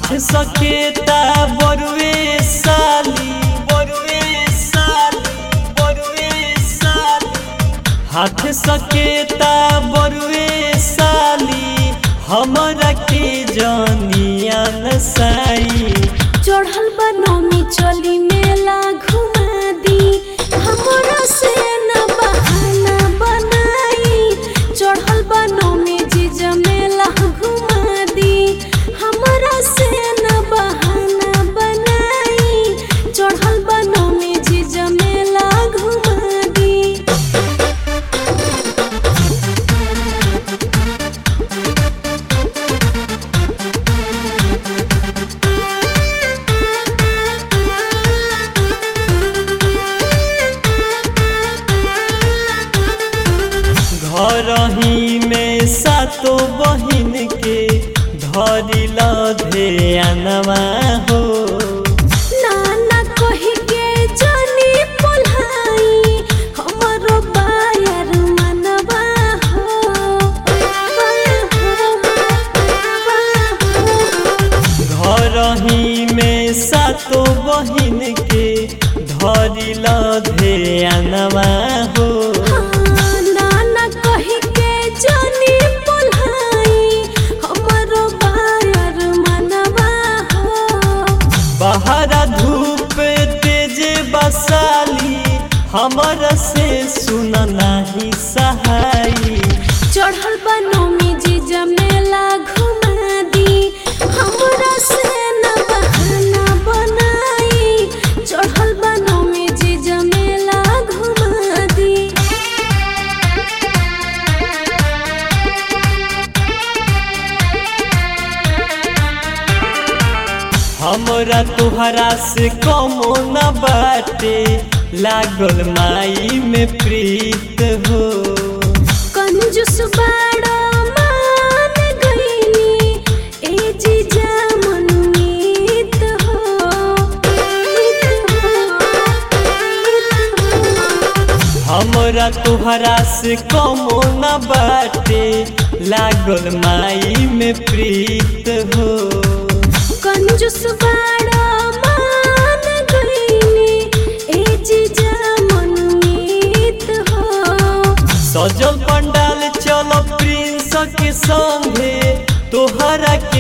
हाथ सकेता बरुए साली बरुए साली बरुए साली हाथ सकेता बरुए साली हमरा के जानिया नसाई चढ़ल बनौनी चली मेला घुमा दी हमरा से न बहाना बनाई चढ़ल बनौनी जीजा मेला घुमा दी हमरा से न बहाना बनाई चढ़ल बनौनी जीजा मेला घुमा दी घर ही में सातो बहिन के धरिल ध्यानवा हो नाना कही के जानी पोलाई हमरो बायर मनवा हो घर ही में सातो बहिन के धरिल ध्यानवा हो नाना कही के जानी पोलाई हमरो बायर मनवा हो बाहर धूप तेज बसाली हमर से सुन नाही सहाई चढ़ल बनौमी जीजा मेला घुमा दी हमरा से न बहाना बनाई चढ़ल बनौमी जीजा मेला घुमा दी हमरा तुहरा से कमो न बाटे लागल माई में प्रीत हो कंजूस बाड़ा मान गईनी ए जीजा मनमीत हो हमरा तुहरा से कमो न बाटे लागल माई में प्रीत हो कंजूस बाड़ा मान गईनी ए जीजा मनमीत हो सजल पंडाल चल प्रिंस के संगे तोहरा